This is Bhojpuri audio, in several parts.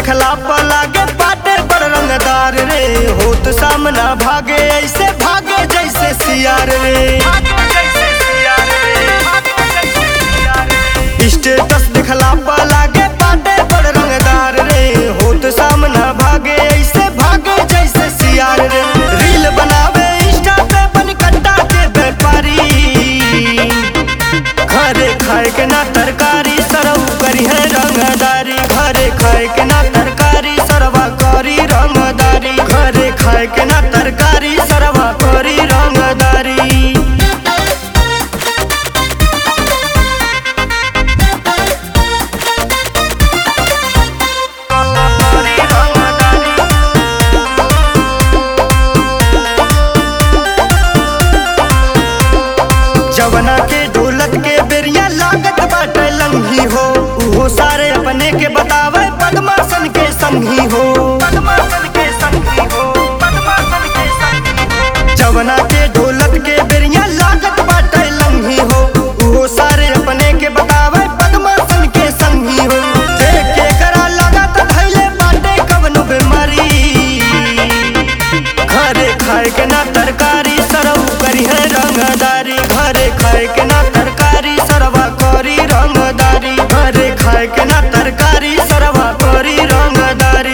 देखला पर लागे बाटे बड़ रंगदार रे होत सामना भागे ऐसे भागे जैसे सियार रे स्टेटस दिखला पर लागे बाटे बड़ रंगदार रे होत सामना भागे ऐसे भागे जैसे सियार रे रील बनावे इंस्टा पे बन कट्टा के व्यापारी घरे खाए के ना तरकारी सरऊ करी है रंगदारी घरे खाए के ना तरकारी सरवा करी रंगदारी घरे खाए के ना तरकारी सरवा करी रंगदारी जवना के दौलत के बेरिया लागत बाटे लंघी हो उहो सारे अपने के बतावे पद्मासन के संगी हो जवना के दौलत के बेरिया लागत बाटे लंघी हो उहो सारे अपने के बतावे पद्मासन के संगी हो देख के करा लागत धैले बाटे कवनो बीमारी घरे खाए के ना तरकारी सरऊ करी है रंगदारी घरे खाए के ना तरकारी सरवा करी रंगदारी घरे खाए के ना तरकारी सरवा करी रंगदारी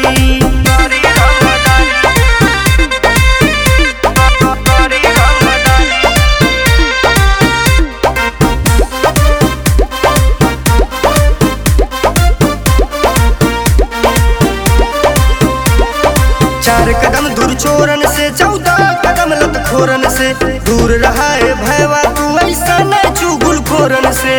चार कदम दूर चोरन से चौदह कदम लत खोरन से दूर रहा है भैवा तू ऐसा न चुगुल खोरन से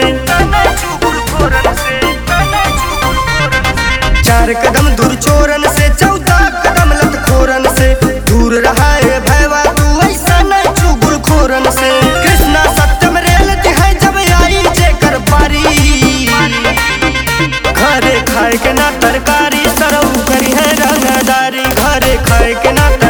चार कदम दूर चोरन से चौदह कदम लत खोरन से दूर रहा है भैवा तू ऐसा न चुगुल खोरन से कृष्णा सत्यम रेलती है जब आई जेकर पारी घरे खाए के ना तरकारी सरऊ करी है रंगदारी घरे खाए के ना